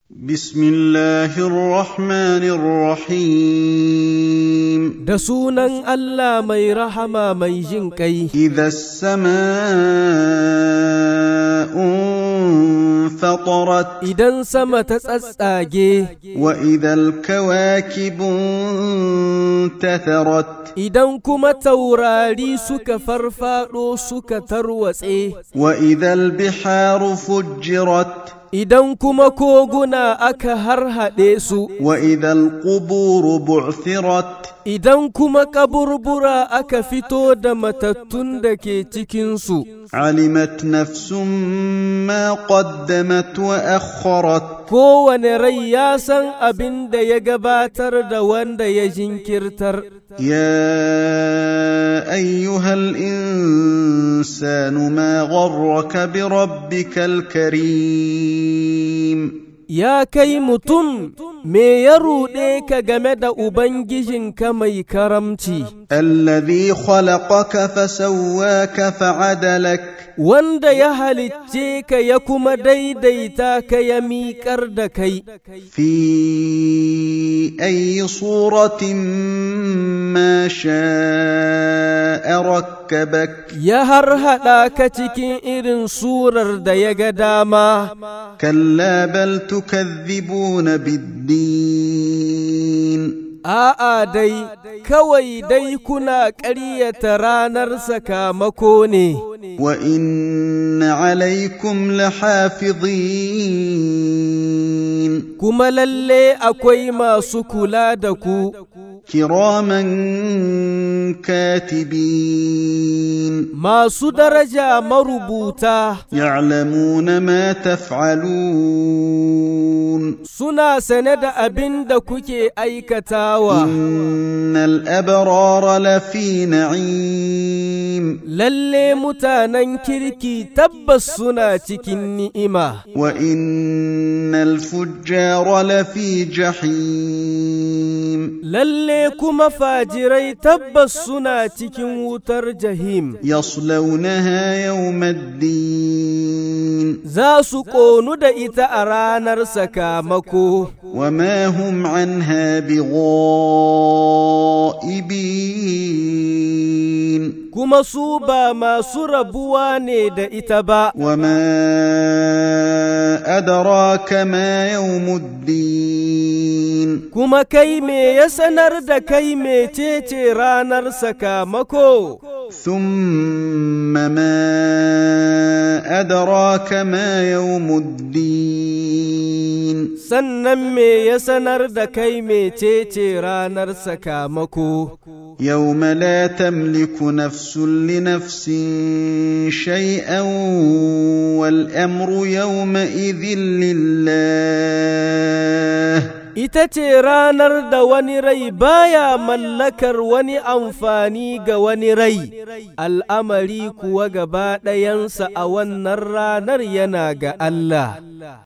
بسم الله الرحمن الرحيم Da sunan Allah mai rahama mai jin ƙai, إذا السماء انفطرت idan sama ta tsatsage, وإذا الكواكب انتثرت idan kuma taurari suka farfaɗo suka tarwatse, وإذا البحار فجرت idan kuma koguna aka harhaɗe su, وإذا القبور بعثرت idan kuma kaburbura aka fito da matattun da ke cikinsu. علمت نفس ما قدمت وأخرت Kowane rai ya san abin da ya gabatar da wanda ya jinkirtar. يا ايها الانسان ما غرك بربك الكريم Ya kai mutum, me ya ruɗe ka game da Ubangijinka mai karamci, الذي خلقك فسواك فعدلك wanda ya halicce ka ya kuma daidaita ka ya miƙar da kai, في اي صوره ما شاء ركبك ya harhaɗa ka cikin irin surar da ya ga dama, كلا بل تكذبون بالدين a'a dai, kawai dai kuna ƙaryata ranar sakamako ne. وان عليكم لحافظين kuma lalle akwai masu kula da ku, كراما كاتبين masu daraja marubuta, يعلمون ما تفعلون suna sane da abin da kuke aikatawa. ان الابرار لفي نعيم Lalle mutanen kirki tabbas suna cikin ni'ima, وان الفجار لفي جحيم lalle kuma fajirai tabbas suna cikin wutar jahim. يصلونها يوم الدين Za su ƙonu da ita a ranar sakamako. وما هم عنها بغائبين kuma su ba masu rabuwa ne da ita ba, وما أدراك ما يوم الدين kuma kai me ya sanar da kai mecece ranar sakamako, ثم ما أدراك ما يوم الدين sannan me ya sanar da kai mecece ranar sakamako. يوم لا تملك نفس لنفس شيئا والأمر يومئذ لله Ita ce ranar da wani rai baya mallakar wani amfani ga wani rai, al'amari kuwa gaba ɗayansa a wannan ranar yana ga Allah.